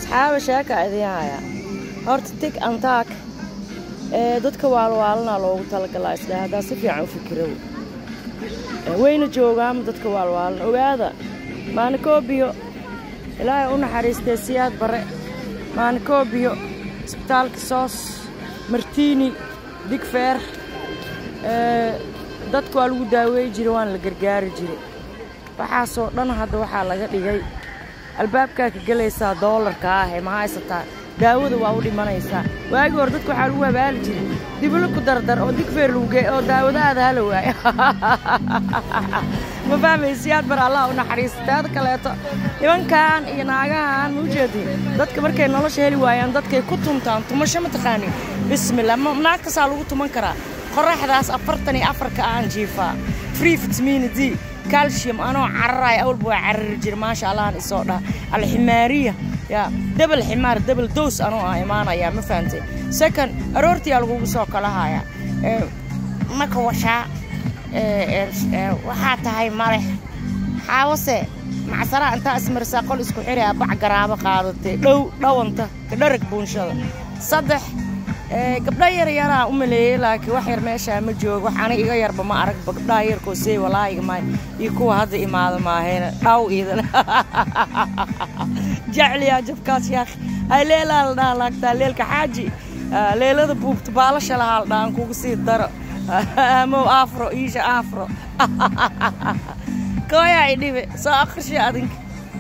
asxaaba sheeka idiin haya horta tig antaak ee dadka waalwaalana loogu talagalaa isdha haddaa si fiican u fikirow wayna joogaama dadka waalwaalan ogaada maanikoobiyo ilaahay u naxariistay siyaad bare maanikoobiyo isbitaalka soos martiini digfeer dadka waa lagu daaweey jiray waana la gargaari jiray waxaasoo dhan hadda waxaa laga dhigay albaabkaa ka gelaysaa doolarka ahee ma haysataa daawada waa u dhimanaysaa waagii hore dadka waxaa lagu abaali jiray dibilo ku dardar oo digfeer laguge oo daawadaada hala waayo ma fahmaysiyaad bar allah u naxariista teeda kaleeto nimankan iyo naagahan ma ujeedin dadka markay nolosha heli waayaan dadkay ku tuntaan tumasho ma taqaanin bismillah naagtasaa lagu tuman karaa qoraxdaas afartan iyo afarka aan jiifaa free vitamin d calcium anoo cararaaya awalba waa carari jira maasha allahan isoo dhaha alximaariya yaa debel ximaar debel dows anoo ah imaanaya ma fahantay second aroortiyaa lagugu soo kala haya maka washaa waxaa tahay malex xaawase macsaraha intaa ismarisaa qol isku xiraya bac garaabo qaadatay dhow dhawanta kadharag buunshada saddex gabdha yar yaraa u maleeyey laakiin wax yar meeshaa ma joogo wax aniga iga yarba ma aragba gabdhaha yarkoo seey walaahiga maay iyo kuwa hadda imaada maahayna dhaw iidan jecliyaa jabkaas yaakh hay leelaa la dhaha laagtaa leelka xaaji leelada buubta baalasha lahaa la dhahan kugu sii daro amow afro iisha afro kooyaa idhibe soo akhrisha adinka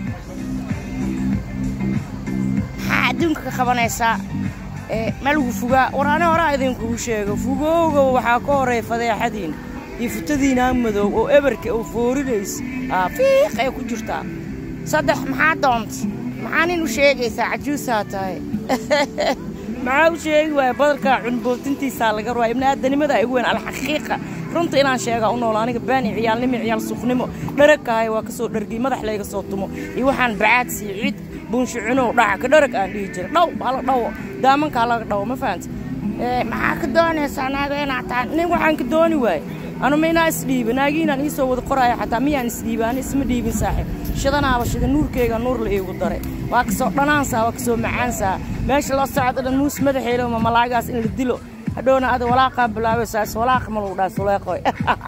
maxaa adduunka ka qabanaysaa ma lagu fugaa war ani horaa idinkugu sheego fugowga waxaa ka horeeya fadeexadiina iyo futadiinaa madow oo eberka oo foorinaysa fiiq ay ku jirtaa saddex maxaa doonta maxaa nin u sheegaysaa cajuusaa tahay maxaa u sheegi waaya badalkaa cunbootintiisaa laga ruwaa ibni aadanimada igu weyn alxaqiiqa runta inaan sheegaa u nool aniga baani ciyaalnimo ciyaal suuqnimo dharagkahay waa ka soo dhargiy madax layga soo tumo iyo waxaan bacaad sii cid buunsho cunow dhaca ka dharag aan dhihi jiray dhaw hala dhawo daamankaa laga dhawo ma fahanta maxaa ka doonaysaa naaga inaad tahay nin waxaan ka dooni waaye anu ma inaa isdhiiba naagiinaan ii soo wada qoraayo xataa miyaan isdhiiba ani isma dhiibin saaxiib shidanaaba shida nuurkeyga nuur la iigu daray waa kasoo dhanaansaa waa kasoo macaansaa meesha loo socdo dhan muus madaxeelo ma malaagaas in la dilo hadhowna ada walaaqaa bilaabaysaas walaaqa ma lagu dhaha suleeqoy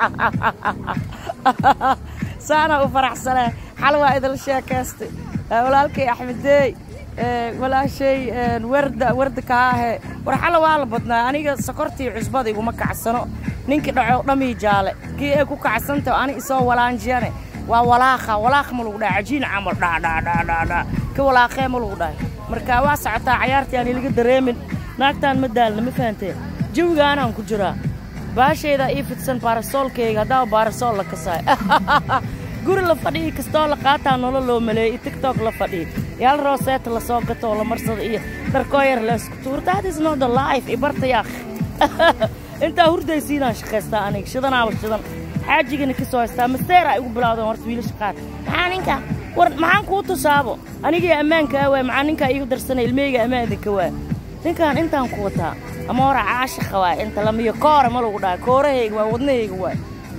saana u faraxsanee xal waa idinla sheekaystay walaalkay axmedeey walaashay warda warda kaahe war xala waa la badnaa aniga sokortii cusbada iguma kacsano ninkii dhaco dhamii jaale kii ay ku kacsantah ani isoo walaanjiyane waa walaaqa walaaqa ma lagu dhahay cajiin camal dhaadhaadhaadhaadhaa ka walaaqee ma lagu dhahay marka waa socotaa cayaartii aan ilaga dareemin naagtaan ma daalna ma fahanteen jawigaanaan ku jiraa baashaydaa ii fidsan baarasoolkayga haddaaba baarasool la kasaay guri la fadhiyi kastoo la qaataa nolo loo maleeyey tiktok la fadhiyi yaal rooseeta lasoo gatoo la marsada iyo dharkoo yar laysku tuur that is not the life ibarta yaakh intaa hurdaysiinaan shaqaystaa aniga shidanaaba shidan xaajigana ka soo haystaa masteeraa igu bilawdan horta wiilasha qaar maxaa ninka war maxaan kuu tusaabo anigii ammaankaa waay maxaa ninkaa iigu darsanay ilmeyga ammaan idinka waa ninkaan intaan ku wataa ama hora caashaqa waay inta lamiyo koore ma lagu dhaha koorahayga waa wadnahayga waay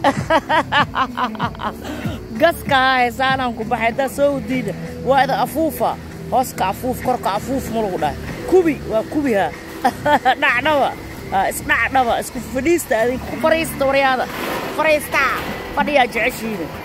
gaskahaa heesaanaan ku baxay haddaa soo wadiida waa ida afuufa hooska afuuf korka afuuf ma lagu dhahay kubi waa kubiha dhacdhaba isdhacdhaba isku fadhiista adinka ku fariista waryaada fariistaa fadhiyaa jeceshiina